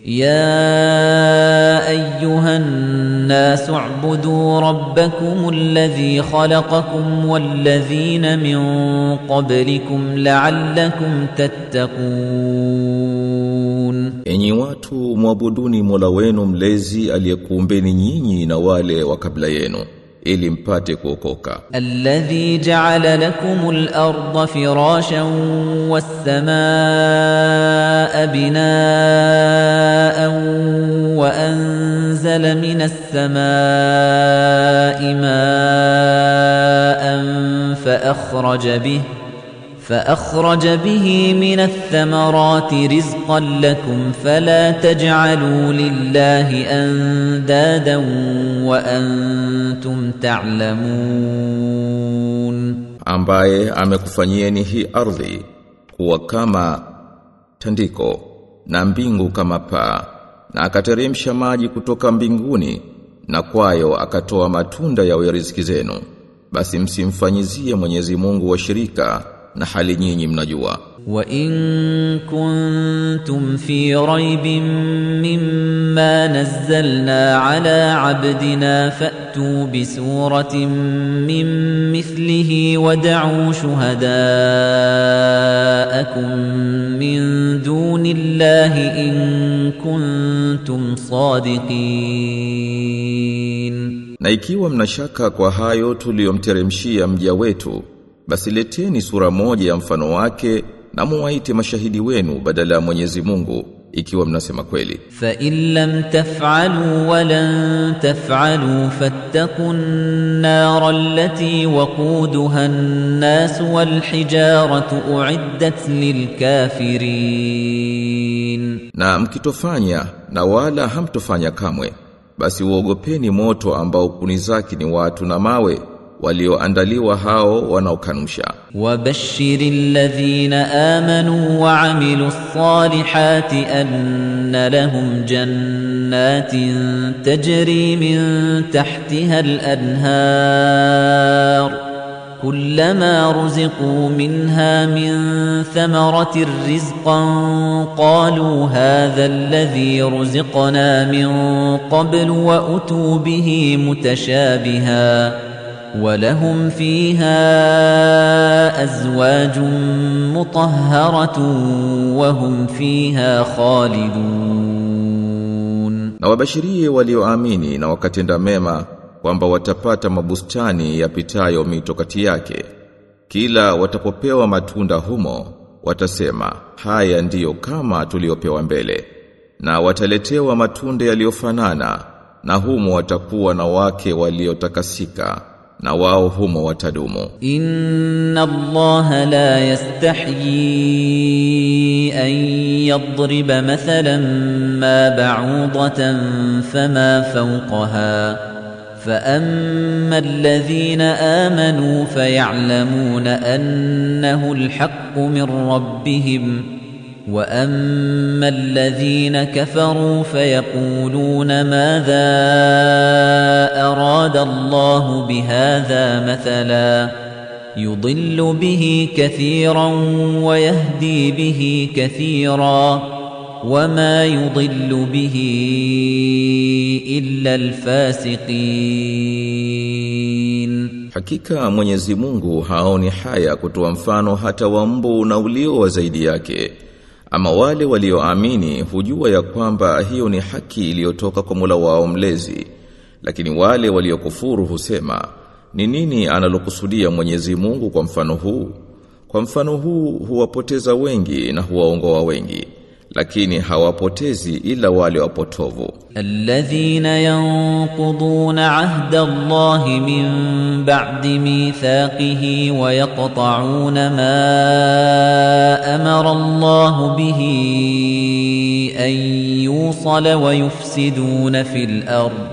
يا ايها الناس اعبدوا ربكم الذي خلقكم والذين من قبلكم لعلكم تتقون Enyi watu mwabuduni Mola wenu mlezi aliyekuumbeni nyinyi na wale wa kabla yenu ili mpate kuokoka. الذي جعل لكم الأرض فراشا والسماء بناء وأنزل من السماء ماء فأخرج به فأخرج به من الثمرات رزقا لكم فلا تجعلوا لله أندادا وأنتم تعلمون ambaye amekufanyieni hii ardhi kuwa kama tandiko na mbingu kama paa na akateremsha maji kutoka mbinguni na kwayo akatoa matunda ya riziki zenu basi msimfanyizie Mwenyezi Mungu washirika na hali nyinyi mnajua وإن كنتم في ريب مما نزلنا على عبدنا فأتوا بسورة من مثله ودعوا شهداءكم من دون الله إن كنتم صادقين Na ikiwa mnashaka kwa hayo tuliyomteremshia mja wetu, basi leteni sura moja ya mfano wake na muwaite mashahidi wenu badala ya Mwenyezi Mungu ikiwa mnasema kweli. فإن لم تفعلوا ولن تفعلوا فاتقوا النار التي وقودها الناس والحجارة أعدت للكافرين Na mkitofanya na wala hamtofanya kamwe, basi uogopeni moto ambao kuni zake ni watu na mawe walioandaliwa hao wanaokanusha. وبشر الذين آمنوا وعملوا الصالحات أن لهم جنات تجري من تحتها الأنهار كلما رزقوا منها من ثمرة رزقا قالوا هذا الذي رزقنا من قبل وأتوا به متشابها ولهم فيها أزواج مطهرة وهم فيها خالدون Na wabashirie walioamini na wakatenda mema kwamba watapata mabustani yapitayo mito kati yake. Kila watapopewa matunda humo, watasema, haya ndiyo kama tuliopewa mbele. Na wataletewa matunda yaliyofanana, na humo watakuwa na wake waliotakasika, na wao humo watadumu. إن الله لا يستحيي أن يضرب مثلا ما بعوضة فما فوقها فأما الذين آمنوا فيعلمون أنه الحق من ربهم وأما الذين كفروا فيقولون ماذا أراد الله بهذا مثلا يضل به كثيرا ويهدي به كثيرا وما يضل به إلا الفاسقين Hakika Mwenyezi Mungu haoni haya kutoa mfano hata wa mbu na ulio wa zaidi yake. Ama wale walioamini hujua ya kwamba hiyo ni haki iliyotoka kwa Mola wao mlezi. Lakini wale waliokufuru husema, ni nini analokusudia Mwenyezi Mungu kwa mfano huu? Kwa mfano huu huwapoteza wengi na huwaongoa wengi, lakini hawapotezi ila wale wapotovu. الذين ينقضون عهد الله من بعد ميثاقه ويقطعون ما امر الله به ان يوصل ويفسدون في الارض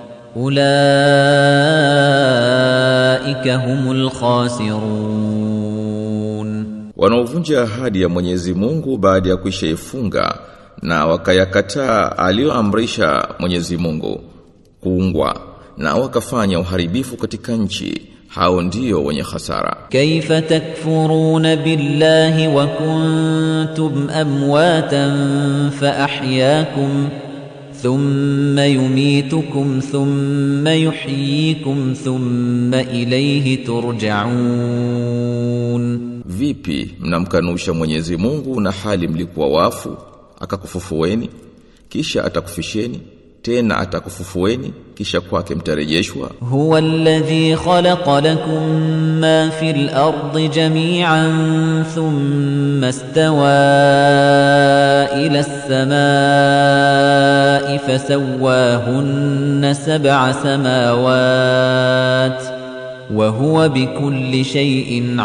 اولئك هم الخاسرون Wanaovunja ahadi ya Mwenyezi Mungu baada ya kuishaifunga na wakayakataa aliyoamrisha Mwenyezi Mungu kuungwa na wakafanya uharibifu katika nchi hao ndio wenye hasara كيف تكفرون بالله وكنتم أمواتا فأحياكم ثم يميتكم ثم يحييكم ثم إليه ترجعون vipi mnamkanusha Mwenyezi Mungu na hali mlikuwa wafu akakufufueni kisha atakufisheni tena atakufufueni kisha kwake mtarejeshwa هو الذي خلق لكم ما في الأرض جميعا ثم استوى إلى السماء فسواهن سبع سماوات وهو بكل شيء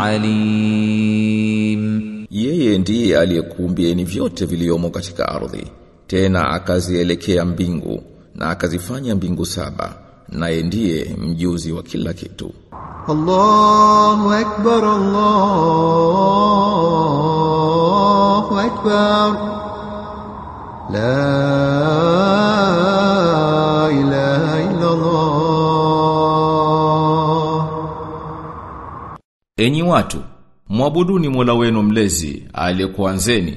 عليم Yeye ndiye aliyekuumbieni vyote viliomo katika ardhi, tena akazielekea mbingu na akazifanya mbingu saba, naye ndiye mjuzi wa kila kitu. الله أكبر الله أكبر لا إله إلا الله Enyi watu, mwabuduni Mola wenu mlezi aliyekuanzeni,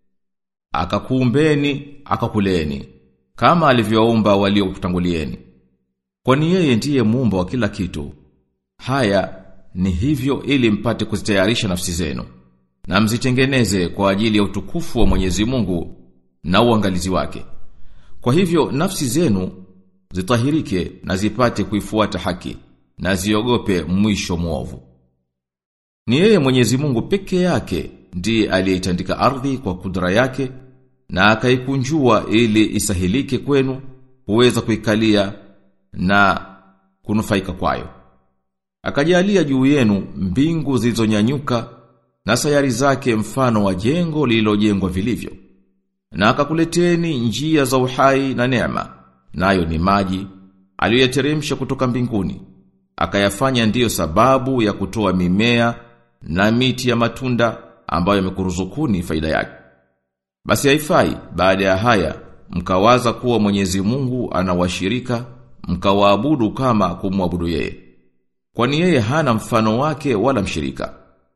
akakuumbeni, akakuleni, kama alivyoumba waliokutangulieni. Kwani yeye ndiye muumba wa kila kitu. Haya ni hivyo ili mpate kuzitayarisha nafsi zenu na mzitengeneze kwa ajili ya utukufu wa Mwenyezi Mungu na uangalizi wake. Kwa hivyo nafsi zenu zitahirike na zipate kuifuata haki na ziogope mwisho mwovu. Ni yeye Mwenyezi Mungu peke yake ndiye aliyeitandika ardhi kwa kudra yake na akaikunjua ili isahilike kwenu kuweza kuikalia na kunufaika kwayo. Akajalia juu yenu mbingu zilizonyanyuka na sayari zake mfano wa jengo lililojengwa vilivyo. Na akakuleteni njia za uhai na neema, nayo ni maji aliyoyateremsha kutoka mbinguni. Akayafanya ndiyo sababu ya kutoa mimea na miti ya matunda ambayo yamekuruzukuni faida yake. Basi haifai baada ya haya mkawaza kuwa Mwenyezi Mungu anawashirika mkawaabudu kama kumwabudu yeye. Kwani yeye hana mfano wake wala mshirika.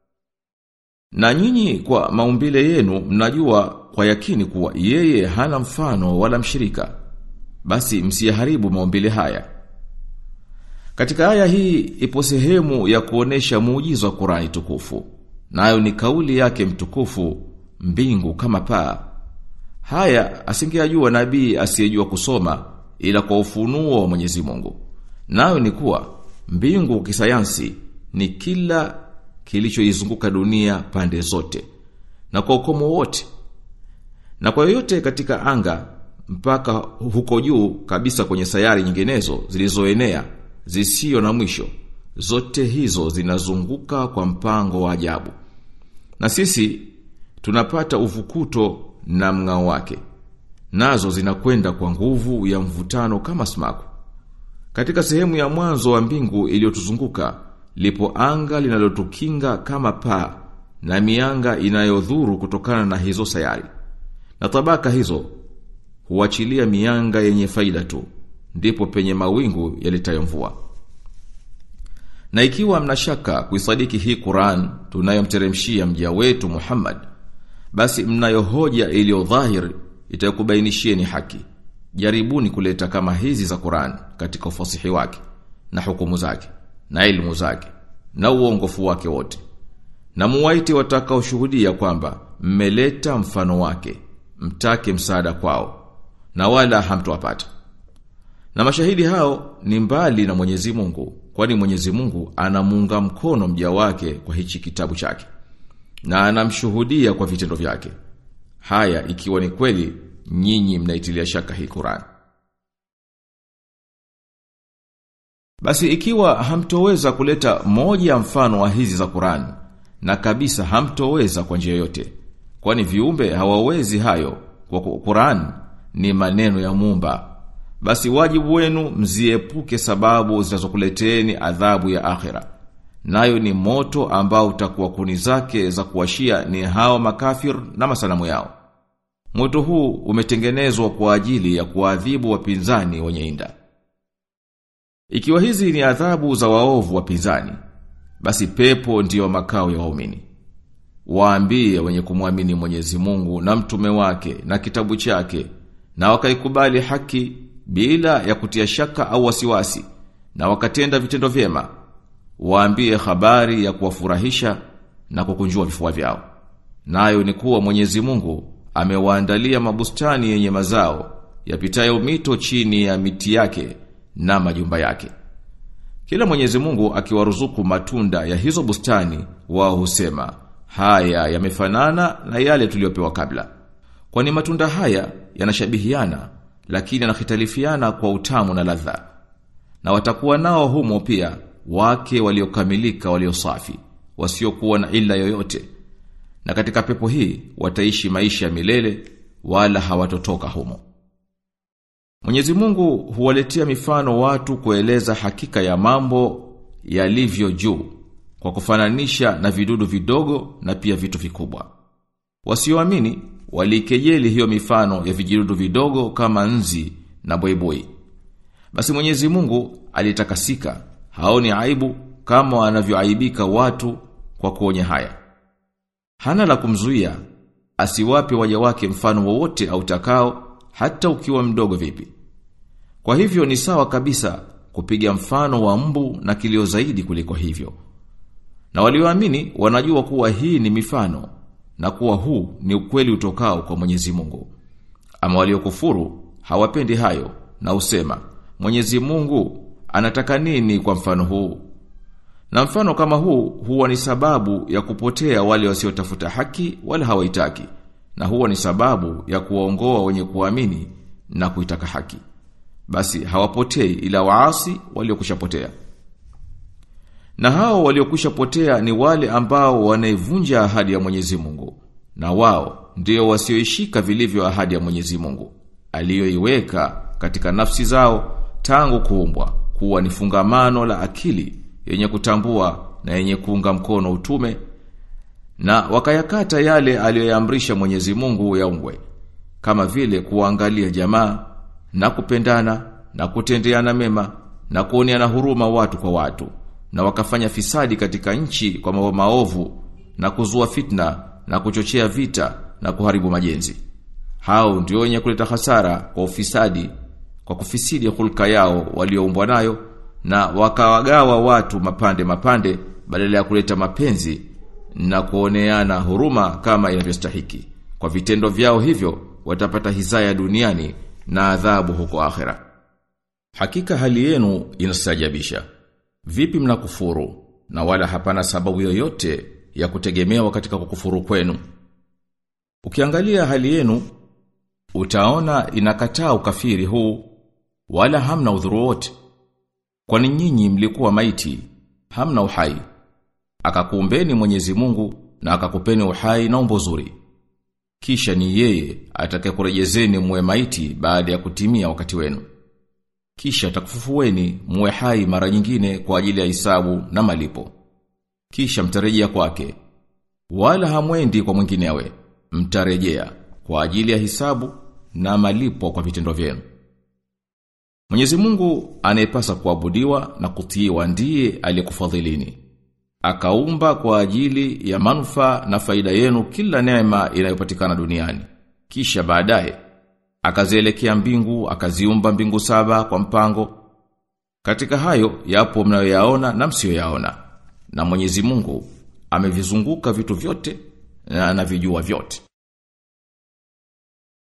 Na nyinyi kwa maumbile yenu mnajua kwa yakini kuwa yeye hana mfano wala mshirika. Basi msiyaharibu maumbile haya. Katika aya hii ipo sehemu ya kuonesha muujizo wa Qur'ani tukufu. Nayo ni kauli yake mtukufu mbingu kama paa. Haya asingejua nabii asiyejua kusoma ila kwa ufunuo wa Mwenyezi Mungu. Nayo ni kuwa mbingu kisayansi ni kila kilichoizunguka dunia pande zote na kwa ukomo wote. Na kwa yoyote katika anga mpaka huko juu kabisa kwenye sayari nyinginezo zilizoenea zisio na mwisho. Zote hizo zinazunguka kwa mpango wa ajabu. Na sisi tunapata uvukuto na mng'ao wake. Nazo zinakwenda kwa nguvu ya mvutano kama smaku. Katika sehemu ya mwanzo wa mbingu iliyotuzunguka lipo anga linalotukinga kama paa na mianga inayodhuru kutokana na hizo sayari. Na tabaka hizo huachilia mianga yenye faida tu ndipo penye mawingu yalitayo mvua. Na ikiwa mnashaka kuisadiki hii Qur'an tunayomteremshia mja wetu Muhammad, basi mnayo hoja iliyo dhahir itakubainishieni haki. Jaribuni kuleta kama hizi za Qur'an katika ufasihi wake na hukumu zake na elimu zake na uongofu wake wote. Na muwaite watakaoshuhudia kwamba mmeleta mfano wake, mtake msaada kwao na wala hamtowapata. Na mashahidi hao ni mbali na Mwenyezi Mungu, kwani Mwenyezi Mungu anamuunga mkono mja wake kwa hichi kitabu chake. Na anamshuhudia kwa vitendo vyake. Haya ikiwa ni kweli nyinyi mnaitilia shaka hii Qur'an. Basi ikiwa hamtoweza kuleta moja ya mfano wa hizi za Qur'an na kabisa hamtoweza kwa njia yote kwani viumbe hawawezi hayo kwa Qur'an ni maneno ya Muumba basi wajibu wenu mziepuke sababu zinazokuleteeni adhabu ya akhira. Nayo ni moto ambao utakuwa kuni zake za kuwashia ni hao makafir na masanamu yao. Moto huu umetengenezwa kwa ajili ya kuadhibu wapinzani wenye inda. Ikiwa hizi ni adhabu za waovu wapinzani, basi pepo ndiyo makao ya waumini. Waambie wenye kumwamini Mwenyezi Mungu na mtume wake na kitabu chake na wakaikubali haki bila ya kutia shaka au wasiwasi na wakatenda vitendo vyema. Waambie habari ya kuwafurahisha na kukunjua vifua vyao. Nayo ni kuwa Mwenyezi Mungu amewaandalia mabustani yenye mazao yapitayo mito chini ya miti yake na majumba yake. Kila Mwenyezi Mungu akiwaruzuku matunda ya hizo bustani, wao husema, haya yamefanana na yale tuliyopewa kabla. Kwani matunda haya yanashabihiana, lakini yanahitalifiana kwa utamu na ladha. Na watakuwa nao humo pia wake waliokamilika waliosafi, wasiokuwa na ila yoyote. Na katika pepo hii wataishi maisha ya milele wala hawatotoka humo. Mwenyezi Mungu huwaletea mifano watu kueleza hakika ya mambo yalivyo juu kwa kufananisha na vidudu vidogo na pia vitu vikubwa. Wasioamini walikejeli hiyo mifano ya vijidudu vidogo kama nzi na boiboi. Basi Mwenyezi Mungu alitakasika, haoni aibu kama wanavyoaibika watu kwa kuonya haya. Hana la kumzuia asiwape waja wake mfano wowote autakao hata ukiwa mdogo vipi. Kwa hivyo ni sawa kabisa kupiga mfano wa mbu na kilio zaidi kuliko hivyo. Na walioamini wanajua kuwa hii ni mifano na kuwa huu ni ukweli utokao kwa Mwenyezi Mungu. Ama waliokufuru hawapendi hayo na usema Mwenyezi Mungu anataka nini kwa mfano huu? Na mfano kama huu huwa ni sababu ya kupotea wale wasiotafuta haki wala hawaitaki na huwa ni sababu ya kuwaongoa wenye kuamini na kuitaka haki. Basi hawapotei ila waasi waliokushapotea. Na hao waliokushapotea ni wale ambao wanaivunja ahadi ya Mwenyezi Mungu. Na wao ndio wasioishika vilivyo ahadi ya Mwenyezi Mungu aliyoiweka katika nafsi zao tangu kuumbwa kuwa ni fungamano la akili yenye kutambua na yenye kuunga mkono utume na wakayakata yale aliyoyaamrisha Mwenyezi Mungu yaungwe kama vile kuangalia jamaa na kupendana na kutendeana mema na kuoneana huruma watu kwa watu na wakafanya fisadi katika nchi kwa mambo maovu na kuzua fitna na kuchochea vita na kuharibu majenzi hao ndio wenye kuleta hasara kwa ufisadi kwa kufisidi hulka yao walioumbwa nayo na wakawagawa watu mapande mapande badala ya kuleta mapenzi na kuoneana huruma kama inavyostahiki. Kwa vitendo vyao hivyo watapata hizaya duniani na adhabu huko akhera. Hakika hali yenu inastajabisha. Vipi mnakufuru na wala hapana sababu yoyote ya kutegemewa katika kukufuru kwenu? Ukiangalia hali yenu utaona inakataa ukafiri huu wala hamna udhuru wote. Kwani nyinyi mlikuwa maiti, hamna uhai. Akakuumbeni Mwenyezi Mungu na akakupeni uhai na umbo zuri. Kisha ni yeye atakayekurejezeni muwe maiti baada ya kutimia wakati wenu. Kisha atakufufueni muwe hai mara nyingine kwa ajili ya hisabu na malipo. Kisha mtarejea kwake. Wala hamwendi kwa mwinginewe, mtarejea kwa ajili ya hisabu na malipo kwa vitendo vyenu. Mwenyezi Mungu anayepasa kuabudiwa na kutiiwa ndiye aliyekufadhilini. Akaumba kwa ajili ya manufaa na faida yenu kila neema inayopatikana duniani. Kisha baadaye akazielekea mbingu, akaziumba mbingu saba kwa mpango. Katika hayo yapo mnayoyaona na msiyoyaona. Na Mwenyezi Mungu amevizunguka vitu vyote na anavijua vyote.